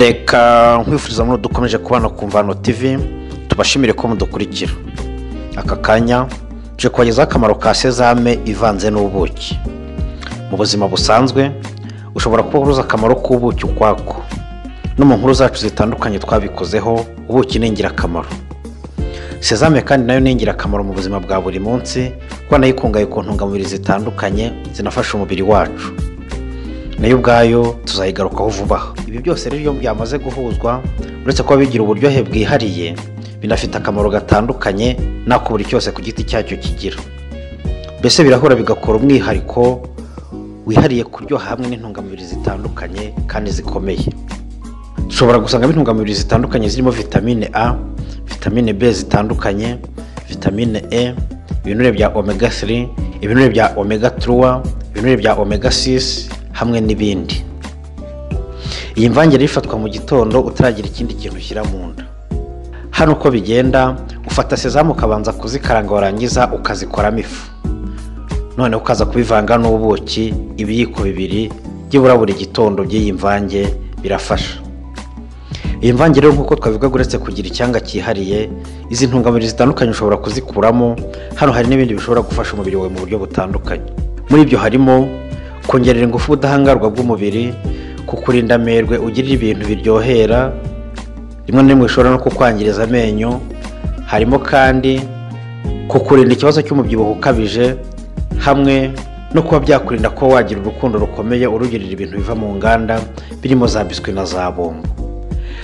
reka nkwifuriza muri dukomeje kubana ku mvano tv tubashimire ko mudukurikira aka kanya tuje kubagezaho akamaro ka sezame ivanze n'ubuki mu buzima busanzwe ushobora kuba uruzi akamaro k'ubuki ukwako no mu nkuru zacu zitandukanye twabikozeho ubuki ni ingirakamaro sezame kandi nayo ni ingirakamaro mu buzima bwa buri munsi kuko nayo ikungahaye ku ntungamubiri zitandukanye zinafasha umubiri wacu nayo ubwayo tuzayigarukaho vuba aha ibi byose rero iyo byamaze guhuzwa uretse kuba bigira uburyohe bwihariye binafite akamaro gatandukanye n'ako buri cyose ku giti cyacyo kigira mbese birahura bigakora umwihariko wihariye kuryoha hamwe n'intungamubiri zitandukanye kandi zikomeye dushobora gusangamo intungamubiri zitandukanye zirimo vitamine a vitamine b zitandukanye vitamine e ibinure bya omega 3 ibinure bya omega 3 ibinure bya omega 6 hamwe n'ibindi iyi mvange rero ifatwa mu gitondo utaragira ikindi kintu ushyira mu nda hano uko bigenda ufata sezamu ukabanza kuzikaranga warangiza ukazikoramo ifu noneho ukaza kubivanga n'ubuki ibiyiko bibiri byibura buri gitondo by'iyi mvange birafasha iyi mvange rero nk'uko twabivuga uretse kugira icyanga cyihariye izi ntungamubiri zitandukanye ushobora kuzikuramo hano hari n'ibindi bishobora gufasha umubiri wawe mu buryo butandukanye muri ibyo harimo kongerera ingufu ubudahangarwa bw'umubiri kukurinda amerwe ugirira ibintu biryohera rimwe na rimwe bishobora no kukwangiriza amenyo harimo kandi kukurinda ikibazo cy'umubyibuho ukabije hamwe no kuba byakurinda kuba wagira urukundo rukomeye urugirira ibintu biva mu nganda birimo za biswi na za bombo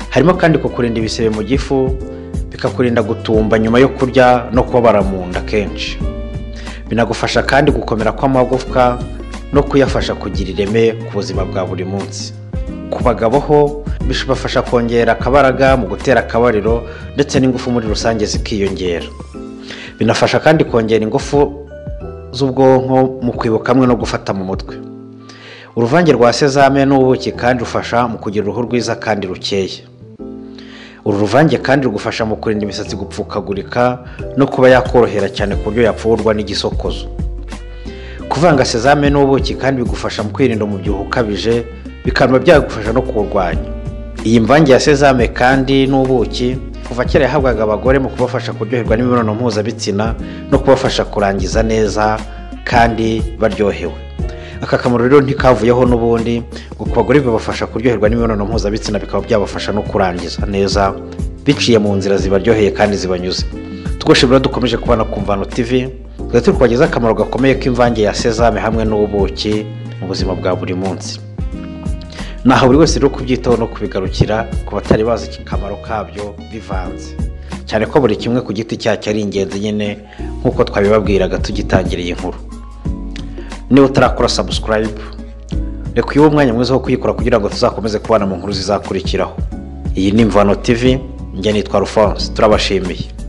harimo kandi kukurinda ibisebe mu gifu bikakurinda gutumba nyuma yo kurya no kubabara mu nda kenshi binagufasha kandi gukomera kw'amagufwa no kuyafasha kugira ireme ku buzima bwa buri munsi ku bagabo ho bibafasha kongera akabaraga mu gutera akabariro ndetse n'ingufu muri rusange zikiyongera binafasha kandi kongera ingufu z'ubwonko mu kwibuka hamwe no gufata mu mutwe uruvange rwa sezame n'ubuki kandi rufasha mu kugira uruhu rwiza kandi rukeye uru ruvange kandi rugufasha mu kurinda imisatsi gupfukagurika no kuba yakorohera cyane ku buryo yapfurwa n'igisokozo kuvanga sezame n'ubuki kandi bigufasha mu kwirinda umubyibuho ukabije bikaba byagufasha no kuwurwanya iyi mvange ya sezame kandi n'ubuki kuva kera yahabwaga abagore mu kubafasha kuryoherwa n'imibonano mpuzabitsina no kubafasha kurangiza neza kandi baryohewe aka kamaro rero ntikavuyeho n'ubundi ngo ku bagore bibafasha kuryoherwa n'imibonano mpuzabitsina bikaba byabafasha no kurangiza neza biciye mu nzira zibaryoheye kandi zibanyuze tugoshimira dukomeje kubana ku mvano tv tugahita turi kubagezaho akamaro gakomeye k'imvange ya sezame hamwe n'ubuki mu buzima bwa buri munsi naho buri wese rero kubyitaho no kubigarukira ku batari bazi akamaro kabyo bivanze cyane ko buri kimwe ku giti cyacyo ari ingenzi nyine nk'uko twabibabwiraga tugitangira iyi nkuru niba utarakora sabusikarayibu reka uyiwe umwanya mwiza wo kuyikora kugira ngo tuzakomeze kubana mu nkuru zizakurikiraho iyi ni imvano tv njye nitwa rufonse turabashimiye